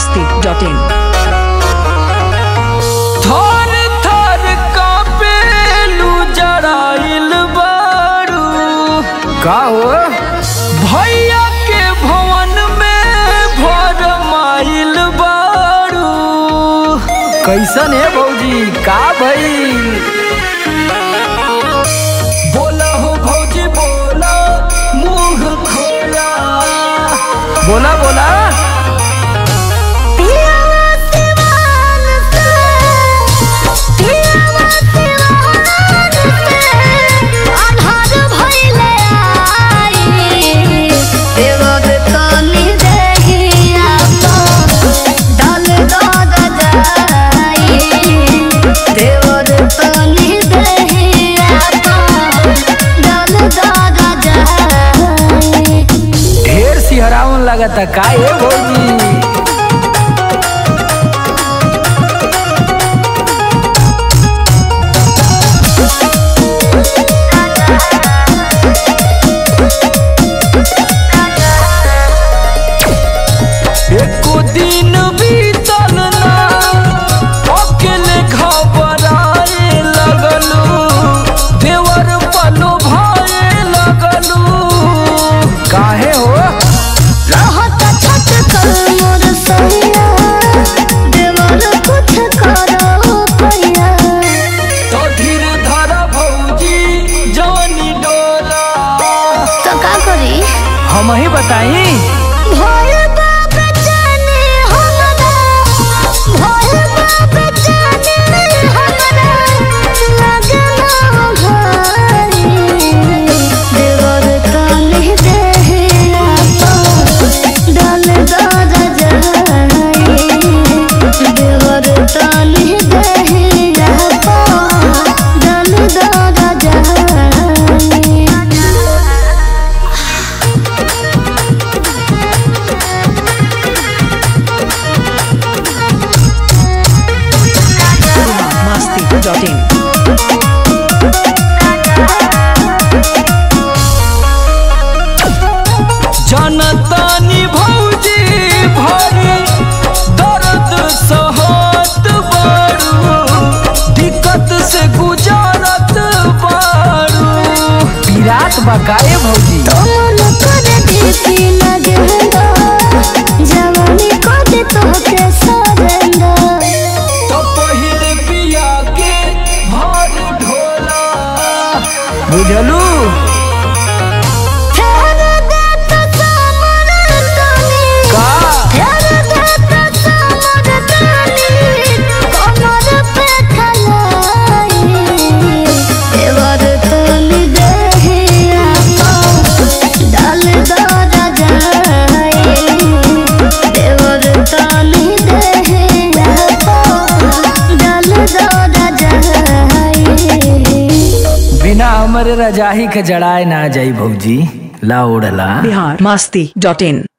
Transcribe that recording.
masti.in. थर थर कापेलू जराइल बारू का हो भैया के भवन में भर माइल बारू कैसन है भौजी का भइल बोला हो भौजी बोला मुंह खोला बोला बोला ढेर सिहरावन लगता का ये भौजी एको दिन बीतल ना अकेले घबराए लगलू देवर पलो भाए लगलू काहे हो तो धीर धर भौजी जानी डोला तो का करी हम ही बताई भोर बाप जाने हमरा भोर बाप जाने हमरा लगना घरी देवर तनी देहे आपा डल दर जाई देवर तनी देहे आपा डल दर जाई masti.in. जनतानी भौजी भरी दर्द सहत बारू दिक्कत से गुजारत बारू पीरात बकाए भौजी तोल कर दीपी लगेंदा जवानी कद तोहके सरेंदा तो पहिल पिया के भर ढोला बुझलू फेर देत समर तनी का फेर देत समर तनी कमर पे खलाई देवर तनी देहे आपा डाल दर जाई देवर तनी देहे आपा डाल दर जाई बिना हमरे रजाही के जड़ाए ना जाई भौजी ला ओढ़ला Bihar masti.in.